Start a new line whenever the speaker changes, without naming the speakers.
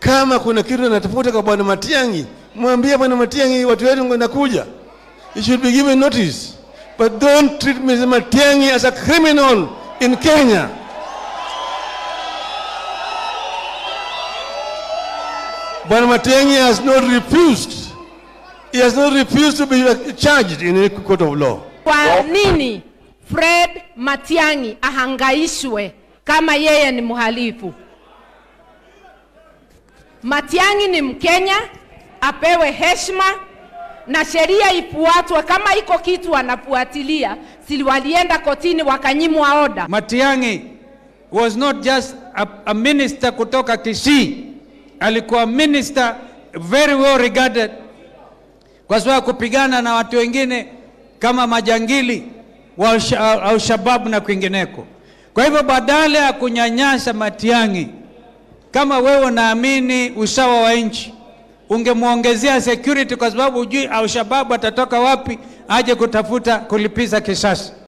Kama kuna kitu anatafuta kwa bwana Matiang'i, mwambie bwana Matiang'i, watu wetu wanakuja. You should be given notice, but don't treat Mr. Matiang'i as a criminal in Kenya. Bwana Matiang'i has not refused. He has not refused to be charged in a court of law.
Kwa nini Fred Matiang'i ahangaishwe kama yeye ni mhalifu? Matiang'i ni Mkenya, apewe heshima na sheria ifuatwe. Kama iko kitu anafuatilia, si walienda kotini wakanyimwa oda?
Matiang'i was not just a, a minister kutoka Kisii, alikuwa minister very well regarded kwa sababu ya kupigana na watu wengine kama majangili wa Al- Al-Shabaab na kwingineko. Kwa hivyo badala ya kunyanyasa Matiang'i, kama wewe unaamini usawa wa nchi, ungemwongezea security, kwa sababu hujui Al-Shabaab atatoka wapi aje kutafuta kulipiza kisasi.